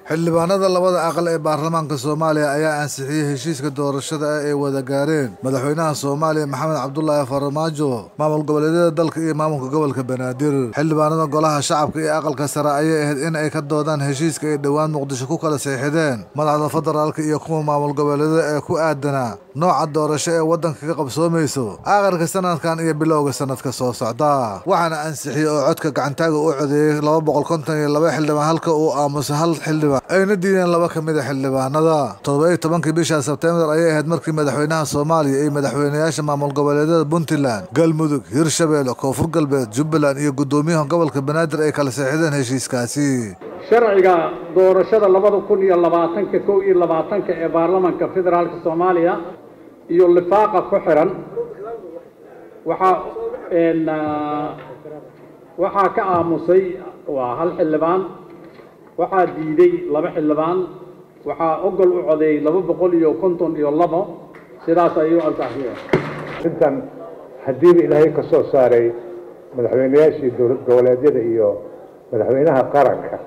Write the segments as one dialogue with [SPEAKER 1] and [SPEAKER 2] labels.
[SPEAKER 1] xildhibaanada labada aqal ee baarlamaanka soomaaliya ayaa ansixiyey heshiiska doorashada ah ay wada gaareen madaxweynaha soomaaliya maxamed cabdulaahi farmaajo maamul goboleedyada dalka iyo maamulka gobolka banaadir xildhibaanada golaha shacabka iyo aqalka sare ayay ahayd in ay ka doodaan heshiiska ay dhowaan muqdisho ku kala seexideen madaxda federaalka iyo kuwa maamul goboleedyada ee ku aadanaa nooca doorasho ee waddanka ka qabsoomayso aakhirka sanadkan iyo bilowga sanadka soo socda waxaana ansixiyey oo codka gacantaaga u codeeyey laba boqol konton iyo laba xildhibaan halka uu aamusay hal xildhibaan ayna diideen laba ka mid a xildhibaanada toddoba-iyo tobankii bisha sebtembar ayay ahayd markii madaxweynaha soomaaliya iyo madaxweynayaasha maamul goboleedyada puntland galmudug hirshabeelle koonfur galbeed jubbaland iyo guddoomiyaha gobolka banaadir ay kala seexdeen heshiiskaasi
[SPEAKER 2] sharciga doorashada labada kun iyo labaatanka kow iyo labaatanka ee baarlamanka federaalka soomaaliya iyo lifaaqa ku xiran waxaa waxaa ka aamusay waa hal xildhibaan waxaa diiday laba xildhibaan waxaa ogol u codeeyey laba boqol iyo konton iyo labo sidaas ayuu ansaxiyeen
[SPEAKER 3] intan haddiiba ilaahay ka soo saaray madaxweynayaashii dowlad goboleedyada iyo madaxweynaha qaranka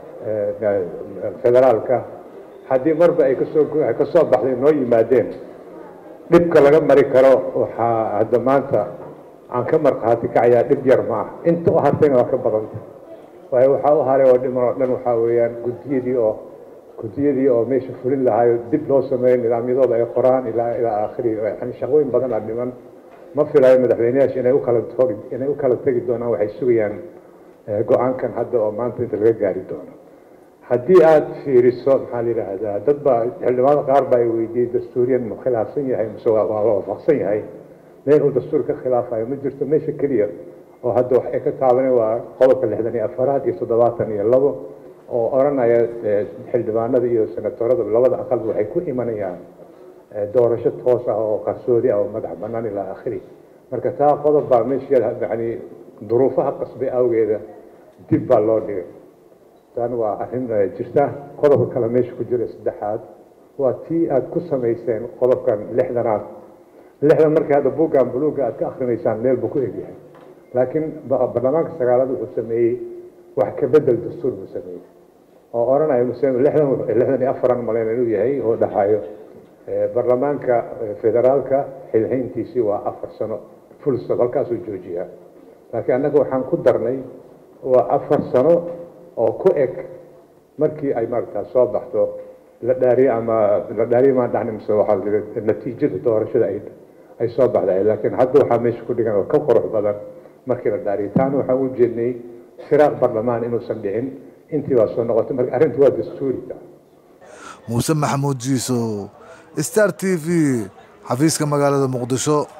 [SPEAKER 3] federaalka haddii marba ay kasoo ka soo baxday noo yimaadeen dhibka laga mari karo waxaa hadda maanta aan ka markhaati kacayaa dhib yar ma ah inta u hartayna waa ka badanta waayo waxaa u haray oo dhiman oo dhan waxaa weeyaan guddiyadii oo guddiyadii oo meesha fulin lahaayo dib loo sameeyo nidaamyadooda ay qoraan ilaa ilaa aakhiri yani shaqooyin badan aa dhiman ma filayo madaxweynayaasha inay ukala togi inay u kala tegi doonaan waxay sugayaan go-aankan hadda oo maanta inta laga gaari doono haddii aada fiiriso maxaa la yidhaahdaa dad baa xildhibaano qaar baa ay weydiiyey dastuuriyan ma khilaafsan yahay mise waa waafaqsan yahay meel uu dastuur ka khilaafayo ma jirto meesha keliya oo hadda wax ay ka taabaneen waa qodobka lixdan iyo afaraad iyo toddobaatan iyo labo oo odhanaya xildhibaanada iyo senatorada labada aqalba waxay ku imanayaan doorasho toos ah oo qarsoodi ah oo madax banaan ilaa akhiri marka taa qodob baa meesha yani duruufaha qasbay awgeeda dib baa loo dhigay tan waa arrin jirta qodobka kale meesha ku jira saddexaad waa tii aada ku samayseen qodobkan lixdanaad lixdan markii hadda buuggan buluugga aad ka akrinaysaan meel buu ku egyahay laakiin baarlamaanka sagaalaad wuxuu sameeyey wax ka bedel dastuur buu sameeyey oo odhanaya lixdan lixdan iyo afaran malen inuu yahay oo dhaxayo baarlamaanka federaalka xilhayntiisii waa afar sano fulstop halkaasuu joojiyaa laakiin annaga waxaan ku darnay waa afar sano oo ku eg markii ay maaragtaa soo baxdo la dhaariye ama la dhaariye maan dhacni mise waxaa la natiijada doorashada ay ay soo baxday laakiin hadda waxaa meesha ku dhigan oo ka qurux badan markii la dhaariye taana waxaan u jeednay firaaq barlamaan inuusan dhicin intii baa soo noqotay marka arrintu waa dastuuriga
[SPEAKER 1] muuse maxamuud jiiso star t v xafiiska magaalada muqdisho